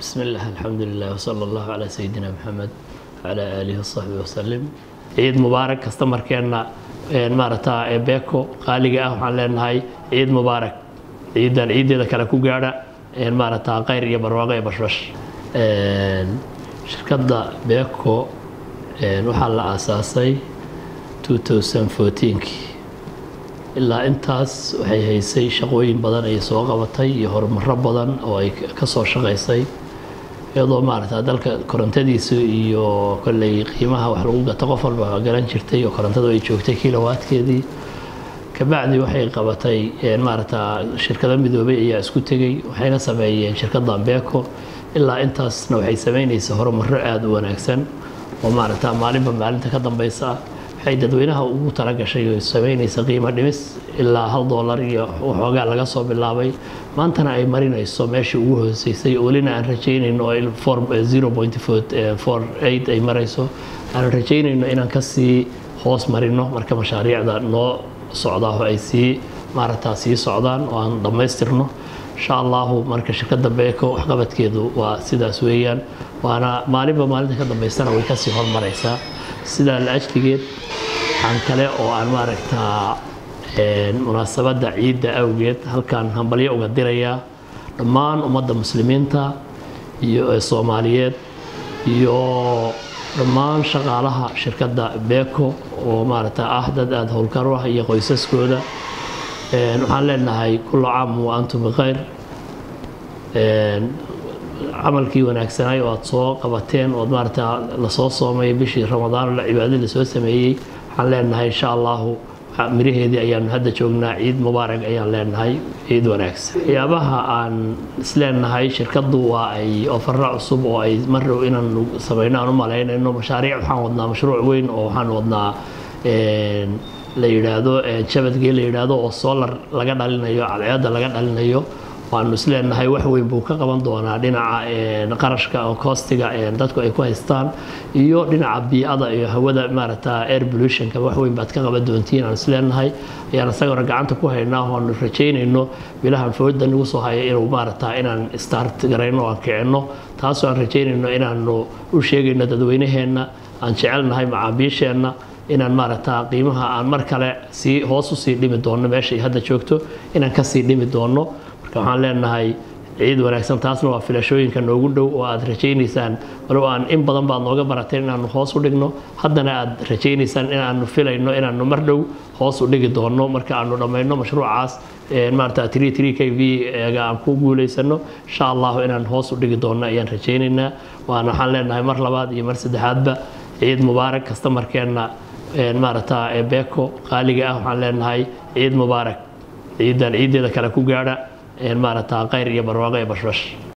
بسم الله الحمد لله وصلى الله على سيدنا محمد وعلى آله وصحبه وسلم ciid mubaarak kastamarkeenna maaragtaa ee beeko qaaliga ah waxaan leenahay ciid mubaarak ciidan ciideeda kale ku gaadha maaragtaa khayr iyo barwaaqo iyo bashbash shirkadda beeko waxaa la aasaasay 2014kii ilaa intaas waxay haysay shaqooyin badan ay soo qabatay iyo horumaro badan oo ay ka soo shaqaysay iyadoo maaragta dalka korontadiisu iyo kolley qiimaha wax lagu gato qof walba garan jirtay oo korontadu ay joogtay kilowaadkeedii kabacdi waxay qabatay maaragta shirkado midoobay ayaa isku tegey waxayna sameeyeen shirkaddan beeko ilaa intaasna waxay sameynaysa horumaro aada u wanaagsan oo maaragta maalinba maalinta ka dambeysa ah waxay dadweynaha ugu talagashay oo sameynaysa qiimo dhimis ilaa hal doolar iyo waxoogaa laga soo bilaabay maantana ay marinayso meeshii ugu hooseysay welina aan rajaynayno oo ay marayso aan rajaynayno inaan kasii hoos marino marka mashaariicda noo socdaa ay sii maaragtaa sii socdaan oo aan dhammaystirno insha allahu marka shirkadda beeko waxqabadkeedu waa sidaas weeyaan waana maalinba maalinta ka dambaystana way kasii hormaraysaa sidaa la ajligeed waxaan kale oo aan maaragtaa munaasabadda ciidda awgeed halkaan hambalyo uga dirayaa dhammaan ummadda muslimiinta iyo soomaaliyeed iyo dhammaan shaqaalaha shirkadda beeko oo maaragta ah dad aada howlkar ah iyo qoysaskooda waxaan leenahay kullu caam wa antum bikhayr camalkii wanaagsanay oo aada soo qabateen ood maaragta lasoo soomay bishii ramadaan cibaadadii lasoo sameeyey waxaan leenahay insha allahu miraheedii ayaanu hadda joognaa ciid mubaarak ayaan leenahay ciid wanaagsan waxyaabaha aan isleenahay shirkaddu waa ay ofara cusub oo ay marrow inaan samayno aan u malaynayno mashaariic waxaan wadnaa mashruuc weyn oo waxaan wadnaa la yidhaahdo jabadgee la yidhaahdo oo solar laga dhalinayo cadceedda laga dhalinayo waanu isleenahay wax weyn buu ka qaban doonaa dhinaca qarashka oo koostiga dadku ay ku haystaan iyo dhinaca bii'ada iyo hawada maaragta air pollutionka wax weyn baad ka qaban doontiin aan isleenahay ayaan isagana gacanta ku haynaa oanu rajaynayno bilahan fooda nagu soo haya inuu maaragta inaan start garayno aan kicinno taasoo aan rajaynayno inaanu u sheegayno dadweynaheenna aan jecelnahay macaabiisheenna inaan maaragta qiimaha aan mar kale sii hoos usii dhimi doonno meeshay hadda joogto inaan kasii dhimi doonno waxaan leenahay ciid wanaagsan taasna waa filashooyinka noogu dhow oo aad rajaynaysaan walow aan in badan baad nooga barateen inaanu hoos u dhigno haddana aad rajaynaysaan inaanu filayno inaanu mar dhow hoos u dhigi doonno marka aanu dhammayno mashruucaas maarata tri tri k v ga aan ku guulaysano insha allahu inaan hoos u dhigi doonno ayaan rajaynaynaa waana waxaan leenahay mar labaad iyo mar saddexaadba ciid mubaarak kastamarkeenna maaragta beeko qaaliga ah waxaan leenahay ciid mubaarak ciidan ciideeda kale ku gaadha maaragtaa khayr iyo barwaaqo iyo bashbash